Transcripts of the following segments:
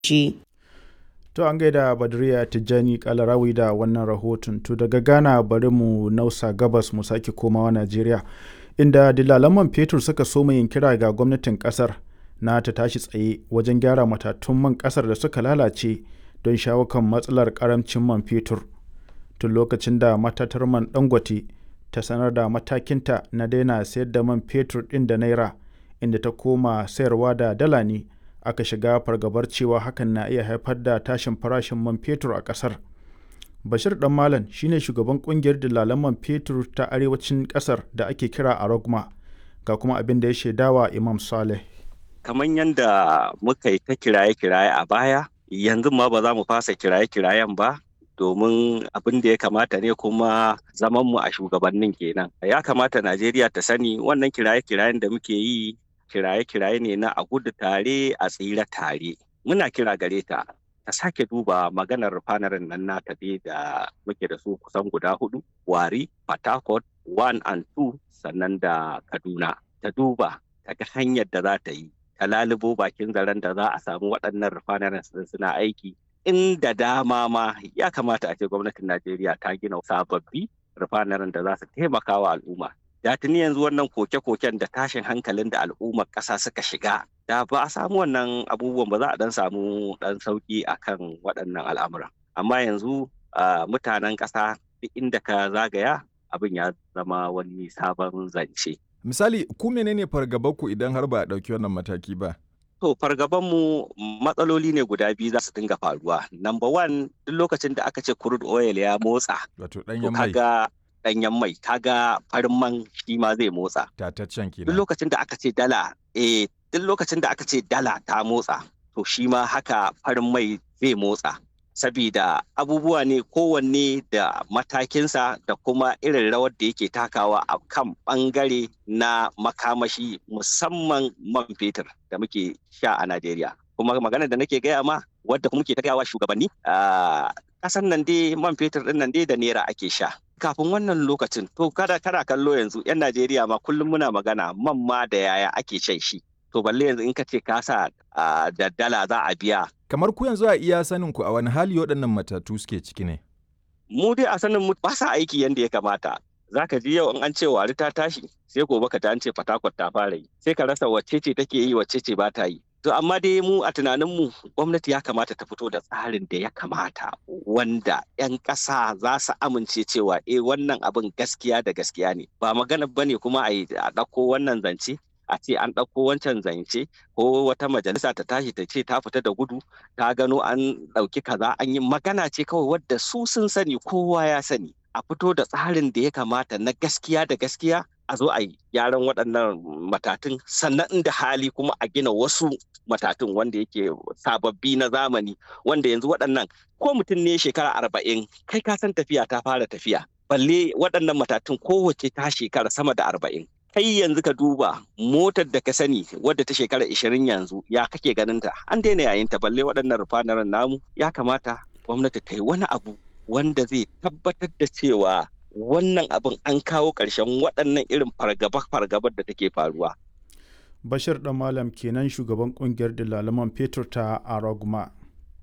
shi. To an gaida Badriya Tijjani Kalarawi da wannan rahoton. To daga Ghana bari mu nausa gabas mu sake komawa Najeriya. Inda dilalan man fetur suka so yin kira ga gwamnatin kasar na ta tashi tsaye wajen gyara matatun man kasar da suka lalace don shawo kan matsalar karamcin man fetur. Tun lokacin da matatar man Dangote ta sanar da matakinta na daina sayar da man fetur ɗin da naira inda ta koma sayarwa da dala ne. aka shiga fargabar cewa hakan na iya haifar da tashin farashin man fetur a ƙasar. Bashir Dan Malam shine shugaban kungiyar dillalan man fetur ta arewacin ƙasar da ake kira a Rogma ga kuma abin da ya shaidawa Imam Saleh. Kamar yadda muka yi ta kiraye-kiraye a baya, yanzu ma ba za mu fasa kiraye-kirayen ba domin abin da ya kamata ne kuma zaman mu a shugabannin kenan. Ya kamata Najeriya ta sani wannan kiraye-kirayen da muke yi kiraye-kiraye ne na a gudu tare a tsira tare muna kira gare ta ta sake duba maganar fanarin nan nata dai da muke da su kusan guda hudu wari patakot one and two sannan da kaduna ta duba ta ga hanyar da za ta yi ta lalubo bakin zaren da za a samu waɗannan fanarin suna aiki inda dama ma ya kamata a ce gwamnatin najeriya ta gina sababbi rufanarin da za su taimaka wa al'umma da tuni yanzu wannan koke-koken da tashin hankalin da al'ummar ƙasa suka shiga da ba a samu wannan abubuwan ba za a dan samu dan sauki akan waɗannan al'amuran amma yanzu mutanen ƙasa duk inda ka zagaya abin ya zama wani sabon zance misali ku menene fargabanku idan har ba a ɗauki wannan mataki ba To fargabanmu matsaloli ne guda biyu za su dinga faruwa. Number one, duk lokacin da aka ce crude oil ya motsa. Wato ɗanyen mai. danyen mai kaga farin man shi ma zai motsa. Tataccen kenan. Duk lokacin da aka ce dala eh duk lokacin da aka ce dala ta motsa to shi ma haka farin mai zai motsa. Sabida abubuwa ne kowanne da matakinsa da kuma irin rawar da yake takawa a kan bangare na makamashi musamman man fetur da muke sha a Najeriya. Kuma magana da nake gaya ma wadda kuma muke ta gaya wa shugabanni a ƙasan nan dai man fetur ɗin nan dai da naira ake sha. kafin wannan lokacin to kada kana kallo yanzu yan Najeriya ma kullum muna magana man ma da yaya ake shan shi to balle yanzu in ka ce ka sa da dala za a biya kamar ku yanzu a iya sanin ku a wani hali waɗannan matatu suke ciki ne mu dai a sanin mu ba sa aiki yanda ya kamata zaka ji yau in an ce wari ta tashi sai gobe ka ta an ce fatakwat ta fara yi sai ka rasa wacce ce take yi wacce ce ba ta yi To amma dai mu a tunaninmu gwamnati ya kamata ta fito da tsarin da ya kamata wanda 'yan ƙasa za su amince cewa eh wannan abin gaskiya da gaskiya ne ba magana ba ne kuma a ɗauko wannan zance a ce an ɗauko wancan zance ko wata majalisa ta tashi ta ce ta fita da gudu ta gano an ɗauki kaza an yi magana ce kawai wadda su sun sani kowa ya sani a fito da tsarin da ya kamata na gaskiya da gaskiya a zo a yi gyaran waɗannan matatun sannan inda hali kuma a gina wasu matatun wanda yake sababbi na zamani wanda yanzu waɗannan ko mutum ne shekara arba'in kai ka san tafiya ta fara tafiya balle waɗannan matatun kowace ta shekara sama da arba'in kai yanzu ka duba motar da ka sani wadda ta shekara ishirin yanzu ya kake ganin ta an daina yayin ta balle waɗannan rufanaren namu ya kamata gwamnati ta yi wani abu wanda zai tabbatar da cewa wannan abin an kawo ƙarshen waɗannan irin fargaba-fargabar da take faruwa. Bashir ɗan Malam kenan shugaban ƙungiyar dalaman fetur ta Aragma.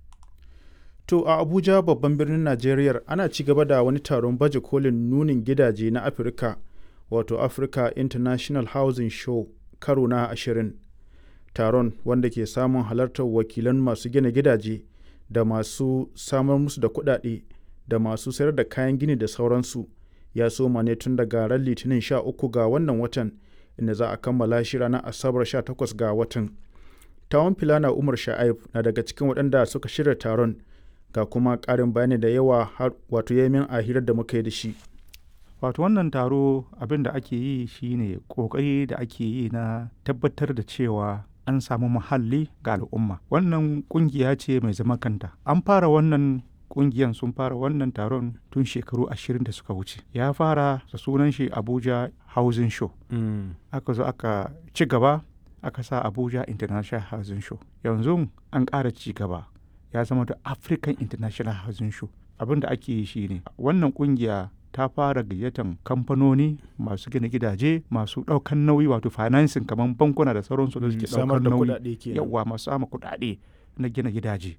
To a Abuja babban birnin Najeriya ana ci gaba da wani taron baje kolin nunin gidaje na Afirka wato Africa International Housing Show karo na ashirin. Taron wanda ke samun halartar wakilan masu gina gidaje da masu samar musu da kuɗaɗe da masu sayar da kayan gini da sauransu ya soma ne tun daga ran litinin 13 ga wannan watan inda za a kammala shi ranar asabar 18 ga watan tawon filana umar sha'aib na daga cikin waɗanda suka shirya taron ga kuma ƙarin bayani da yawa har wato yamin a hirar da muka yi da shi wato wannan taro abin da ake yi shine ƙoƙari da ake yi na tabbatar da cewa an samu muhalli ga al'umma wannan ƙungiya ce mai zama kanta an fara wannan kungiyan sun fara wannan taron tun shekaru ashirin da suka wuce ya fara da sunan shi abuja housing show mm. aka zo aka ci gaba aka sa abuja international housing show yanzu an ƙara ci gaba ya zama da african international housing show abin da ake yi shine wannan kungiya ta fara gayyatan kamfanoni masu gina gidaje masu ɗaukan nauyi wato financing kamar bankuna da sauransu da suke ɗaukar nauyi yawa masu sama kuɗaɗe na gina gidaje